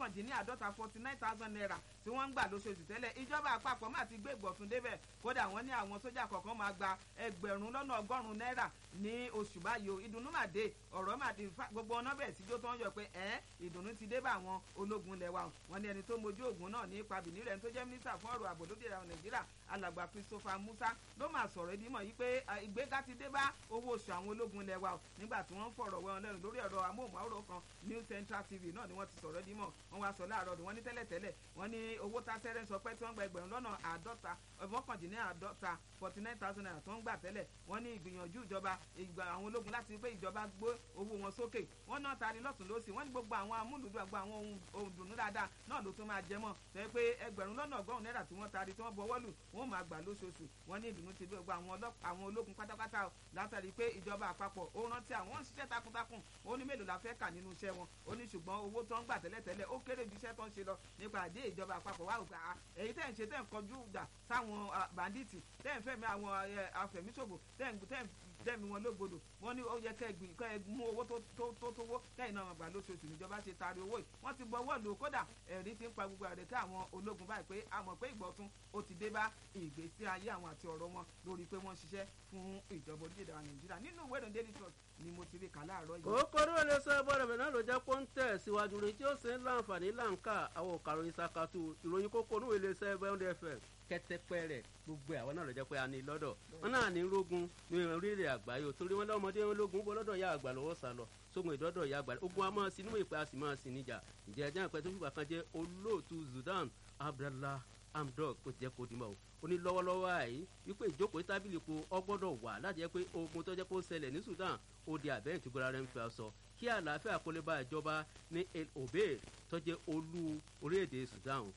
mọ́kàndínláàdọ́ta forty nine thousand naira tí wọ́n ń gbà lóṣooṣù tẹ́lẹ̀ ìjọba àpapọ̀ máa ti gbé ìgbọ̀tún débẹ̀ kódà wọ́n ní àwọn sójà kọ̀ọ̀kan máa gba ẹgbẹ̀rún lọ́nà ọgọ́rùn-ún náírà ní oṣù báyìí o ìdùnnú mà dé ọ̀rọ̀ mà dé gbogbo ọ̀nà bẹ̀rẹ̀ síjó tó ń yọ pé ẹ̀ ìdùnnú ti dé bá àwọn ológun lẹ̀ wa wọn ní ẹni tó mojú ògùn náà ní ipa bìnní rẹ̀ tó jẹ́ mínísítà fún ọ̀rọ̀ ààbò lóde ìràwọ̀ nàìjíríà alàgbà christopher musa ló máa sọ̀rọ̀ ìdímọ̀ yìí pé ìgbéga ti dé bá owó oṣù àwọn ológun lẹ̀ wa o nígbà tí wọ́n ń fọ̀rọ̀ wẹ́ wọn lẹ́nu lórí ẹ̀rọ amóhùnmáwòrán kan new central tv náà ni wọ́n ti sọ̀rọ̀ ìdímọ̀ wọ́n wá sọ láàárọ̀ ni wọ́n ní tẹ́lẹ̀tẹ́lẹ̀ wọ́n ní owó tásẹ́rẹ́ sọ pé tí wọ́n gba ẹgbẹ̀rún lọ́nà àádọ́ta mọ́kàndínláàdọ́ta forty nine thousand naira tó ń gbà tẹ́lẹ̀ wọ́n ní ìgbìyànjú ìjọba ìgbà àwọn ológun láti pé ìjọba gbé owó wọn sókè wọ́n náà tari lọ́tún lọ́sì wọ́n ní gbogbo àwọn amúlùdù àgbà àwọn ohun dùnú dáadáa náà ló tún máa jẹ mọ́ sọ pé ẹgbẹ̀rún lọ́nà ọgọ́rùn-ún náírà tí wọ́n tari tí wọ́n bọwọ́ lù wọ́n máa gbà lóṣooṣù wọ́n ní ìdùnnú ti gbogbo àwọn ológun pátápátá látàrí pé ìjọba àpapọ̀ ó rántí àwọn ń ṣiṣẹ́ takuntakun ó ní mélòó la fẹ́ kà nínú iṣẹ́ wọn ó ní ṣùgbọ́n owó tó ń gbà tẹ́lẹ̀tẹ́lẹ̀ ó kéré ju iṣẹ́ tó ń ṣe lọ nípa àdé ìjọba àpapọ̀ wà òkà èyí tẹ̀ ń ṣe tẹ̀ ń kọjú ìjà sáwọn bàndíìtì tẹ̀ ń fẹ́mi àwọn afẹ̀míṣòfò tẹ̀ ń dẹ́mi wọn lógbodò wọn ní ó yẹ kẹ́ ẹ mú owó tó tówó kẹ́yìn náà gbà lóṣooṣù níjọba ṣe taari owó yìí wọ́n ti gbọ́wọ́ lò kódà ẹ̀rí ti ń pa gbogbo ẹ̀rẹ̀ tí àwọn ológun báyìí pé a mọ̀ pé ìgbọ̀tún ó ti dé bá ìgbésí ayé àwọn àti ọ̀rọ̀ wọn lórí pé wọ́n ṣiṣẹ́ fún ìjọba orílẹ̀-èdè wa nàìjíríà nínú ìwé ìròyìn daily trust ni mo ti rí kà láàárọ̀ yìí. kòkòrò ilé sọ bọ́dọ̀ bẹ̀rẹ̀ náà ló jẹ́ kó ń tẹ̀ síwájú rẹ̀ tí ó sì ń láǹfààní láǹkà àwọn òkàròyìn ṣàkàtù ìròyìn kókó ní ilé iṣẹ́ bẹ́ẹ̀ fm kẹtẹpẹ rẹ gbogbo àwọn náà lọ jẹ pé a ní lọ́dọ̀ wọn náà ní rógun ní orílẹ̀ àgbáyé torí wọn lọ́mọdé wọn lógun bọ́ lọ́dọ̀ ya àgbà lọ́wọ́ sá lọ sógun ìdọ́dọ̀ ya àgbà ogun a máa sin níwọ̀n ìpè a sì máa sin níjà ìjẹ́ ẹjẹ́ àpẹ tó fìgbà kan jẹ́ olóòtú Sudan Abdallah Hamdok ó ti jẹ́ kó dimọ̀ o ó ní lọ́wọ́lọ́wọ́ àyè wípé ìjókòó tábìlì po ọgbọ́dọ̀ wà láti jẹ́ pé ogun tó jẹ́ kó ṣẹlẹ̀ ní Sudan ó di àbẹ́yìn tí gbọ́dọ̀ rẹ̀ ń fẹ́ sọ kí àlàáfíà kó lè bá ìjọba ní El Obeid tó jẹ́ olú orílẹ̀-èdè Sudan